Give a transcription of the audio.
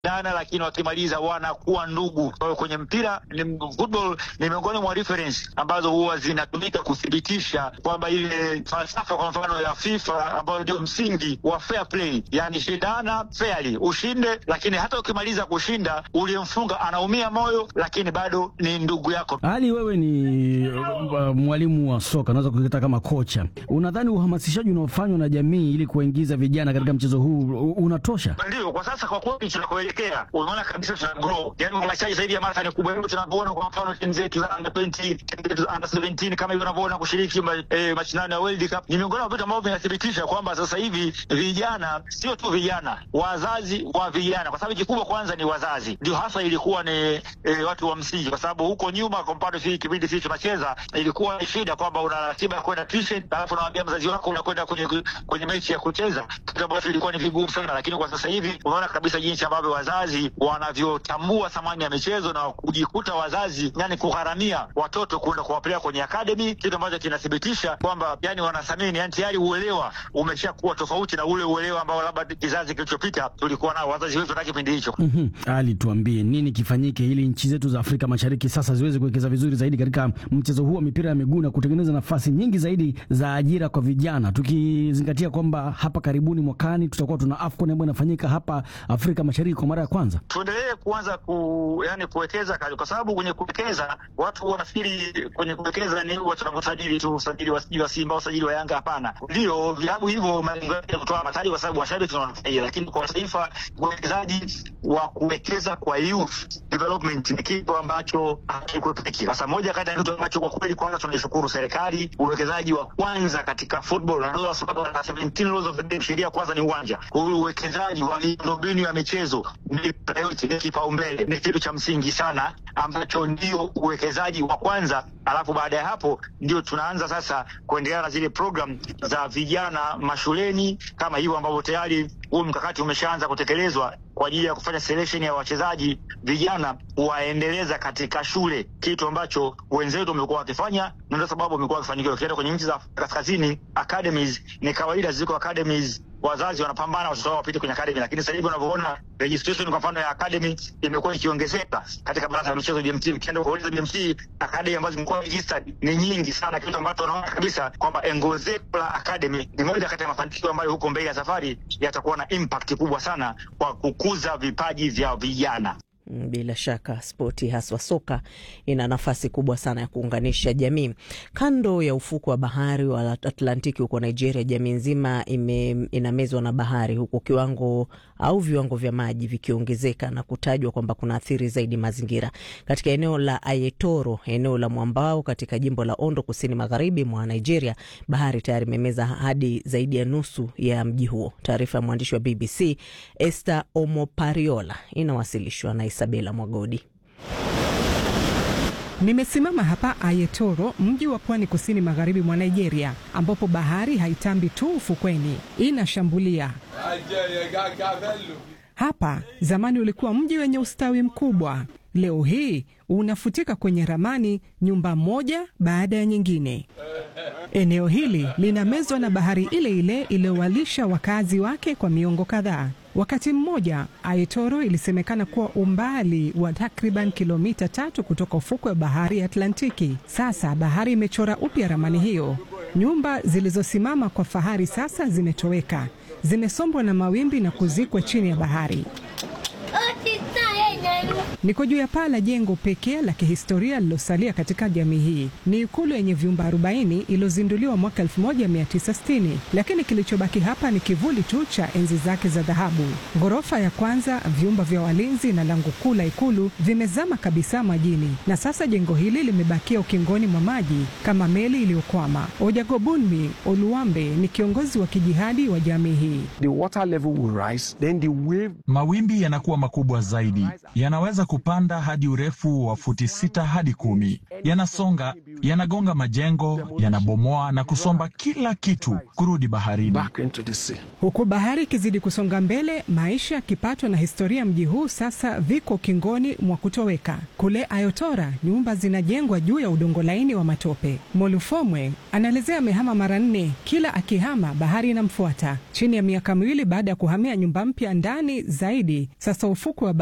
wanashindana, lakini wakimaliza wanakuwa ndugu. Kwa hiyo kwenye mpira ni football ni miongoni mwa reference ambazo huwa zinatumika kuthibitisha kwamba ile falsafa kwa mfano ya FIFA ambayo ndio msingi wa fair play, yani shindana fairly, ushinde, lakini hata ukimaliza kushinda uliyemfunga anaumia moyo, lakini bado ni ndugu yako. Ali, wewe ni uh, mwalimu wa soka, unaweza kuita kama kocha. Unadhani uhamasishaji unaofanywa na jamii ili kuwaingiza vijana katika mchezo huu unatosha? Ndio, kwa sasa kwa kweli tunakoelekea, unaona kabisa tuna grow, yani uhamasishaji zaidi ya mara ni kubwa. Hivyo tunavyoona kwa mfano timu zetu za under 20, timu zetu za under 17 kama hivyo unavyoona kushiriki ma, eh, mashindano ya World Cup ni miongoni mwa vitu ambavyo vinathibitisha kwamba sasa hivi vijana, sio tu vijana, wazazi wa vijana, kwa sababu kikubwa kwanza ni wazazi, ndio hasa ilikuwa ni eh, watu wa msingi, kwa sababu huko nyuma, kwa mfano sisi kipindi sisi tunacheza, ilikuwa ni shida kwamba una ratiba ya kwenda tuition, alafu unamwambia mzazi wako unakwenda kwenye kwenye mechi ya kucheza, kitu ambacho ilikuwa ni vigumu sana. Lakini kwa sasa hivi unaona kabisa jinsi ambavyo wazazi wanavyotambua thamani ya michezo na kujikuta wazazi yani kugharamia watoto kwenda kuwapeleka kwenye academy, kitu ambacho kinathibitisha kwamba yani wanathamini, yani tayari uelewa umeshakuwa tofauti na ule uelewa ambao labda kizazi kilichopita tulikuwa nao wazazi wetu na kipindi hicho. mm -hmm. Ali, tuambie nini kifanyike ili nchi zetu za Afrika Mashariki sasa ziweze kuwekeza vizuri zaidi katika mchezo huu wa mipira ya miguu na kutengeneza nafasi nyingi zaidi za ajira kwa vijana, tukizingatia kwamba hapa karibuni mwakani tutakuwa tuna AFCON ambayo inafanyika hapa Afrika Mashariki kwa mara ya kwanza. Tuendelee kuanza ku, yani kuwekeza kwa sababu kwenye kuwekeza watu wanafikiri kwenye kuwekeza ni watu wanavyosajili tu, usajili wa wa Simba, usajili wa Yanga. Hapana, ndio vilabu hivyo malengo yake kutoa mataji kwa sababu washabiki wanafurahia, lakini kwa taifa uwekezaji wa kuwekeza kwa youth development ni kitu ambacho hakikwepeki. Sasa moja kati ya kitu ambacho kwa kweli kwanza tunaishukuru serikali, uwekezaji wa kwanza katika football na dola sababu na 17 laws of the game, sheria kwanza ni uwanja. Kwa hiyo uwekezaji wa miundombinu ya michezo ni priority, ni kipaumbele, ni kitu cha msingi sana ambacho ndio uwekezaji wa kwanza, alafu baada ya hapo ndio tunaanza sasa kuendelea na zile program za vijana mashuleni kama hivyo ambavyo tayari huu mkakati umeshaanza kutekelezwa kwa ajili ya kufanya selection ya wachezaji vijana waendeleza katika shule, kitu ambacho wenzetu wamekuwa wakifanya na ndio sababu wamekuwa wakifanikiwa. Ukienda kwenye nchi za kaskazini, academies ni kawaida, ziko academies wazazi wanapambana watoto wao wapite kwenye academy, lakini sasa hivi unavyoona registration kwa mfano ya academy imekuwa ikiongezeka katika baraza la michezo BMT. Ukienda kuuliza BMT, academy ambazo zimekuwa registered ni nyingi sana, kitu ambacho unaona kabisa kwamba ongezeko la academy ni moja kati ya mafanikio ambayo huko mbele ya safari yatakuwa na impact kubwa sana kwa kukuza vipaji vya vijana. Bila shaka spoti haswa soka ina nafasi kubwa sana ya kuunganisha jamii. Kando ya ufuko wa bahari wa Atlantiki huko Nigeria, jamii nzima inamezwa na bahari, huku kiwango au viwango vya maji vikiongezeka na kutajwa kwamba kuna athiri zaidi mazingira. Katika eneo la Ayetoro, eneo la mwambao katika jimbo la Ondo, kusini magharibi mwa Nigeria, bahari tayari imemeza hadi zaidi ya nusu ya mji huo. Taarifa ya mwandishi wa BBC Esther Omopariola inawasilishwa na Isabela Mwagodi. Nimesimama hapa Ayetoro, mji wa pwani kusini magharibi mwa Nigeria, ambapo bahari haitambi tu ufukweni, inashambulia. Hapa zamani ulikuwa mji wenye ustawi mkubwa, leo hii unafutika kwenye ramani, nyumba moja baada ya nyingine. Eneo hili linamezwa na bahari ile ile iliyowalisha wakazi wake kwa miongo kadhaa. Wakati mmoja Ayetoro ilisemekana kuwa umbali wa takriban kilomita tatu kutoka ufukwe wa bahari ya Atlantiki. Sasa bahari imechora upya ramani hiyo. Nyumba zilizosimama kwa fahari sasa zimetoweka, zimesombwa na mawimbi na kuzikwa chini ya bahari. Niko juu ya paa la jengo pekee la kihistoria lilosalia katika jamii hii. Ni ikulu yenye vyumba 40 iliyozinduliwa mwaka 1960, lakini kilichobaki hapa ni kivuli tu cha enzi zake za dhahabu. Ghorofa ya kwanza, vyumba vya walinzi na lango kuu la ikulu vimezama kabisa majini, na sasa jengo hili limebakia ukingoni mwa maji kama meli iliyokwama. Ojagobunmi Oluwambe ni kiongozi wa kijihadi wa jamii hii. The water level will rise, then the wave... mawimbi yanakuwa makubwa zaidi, yanaweza kupanda hadi urefu wa futi sita hadi kumi. Yanasonga, yanagonga majengo, yanabomoa na kusomba kila kitu kurudi baharini. Huku bahari ikizidi kusonga mbele, maisha ya kipato na historia mji huu sasa viko kingoni mwa kutoweka. Kule Ayotora nyumba zinajengwa juu ya udongo laini wa matope. Molufomwe anaelezea amehama mara nne, kila akihama bahari inamfuata. Chini ya miaka miwili baada ya kuhamia nyumba mpya ndani zaidi, sasa ufukwe wa